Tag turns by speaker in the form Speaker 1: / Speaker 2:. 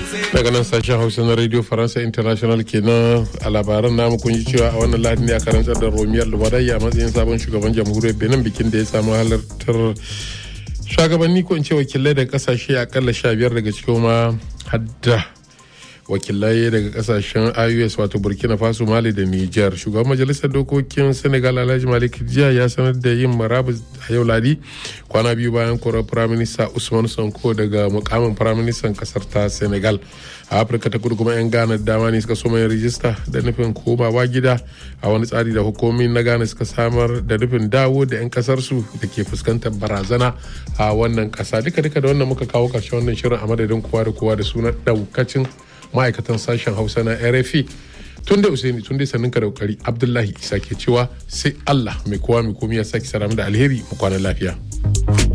Speaker 1: daga nan sashen hausa na radio faransa international kenan a labaran namu kun ji cewa a wannan lahadi ne a karantar da romiyar luwadai a matsayin sabon shugaban jamhuriyar benin bikin da ya samu halartar shugabanni ko in ce wakilai daga kasashe akalla sha biyar daga cikin ma hadda wakilai daga kasashen ios wato burkina faso mali da niger shugaban majalisar dokokin senegal alhaji malik jiya ya sanar da yin marabus a yau ladi kwana biyu bayan korar firaminista usman sanko daga mukamin firaministan kasar ta senegal a afirka ta kudu kuma 'yan ghana dama ne suka so mai rijista da nufin komawa gida a wani tsari da hukumomi na ghana suka samar da nufin dawo da 'yan kasarsu da ke fuskantar barazana a wannan kasa duka duka da wannan muka kawo karshen wannan shirin a madadin kowa da kowa da sunan daukacin ma'aikatan sashen hausa na rfi tun da usaini tun dai sannin ka da kokari abdullahi isa ke cewa sai allah mai kowa mai komi ya sake saramu da alheri mu kwana lafiya.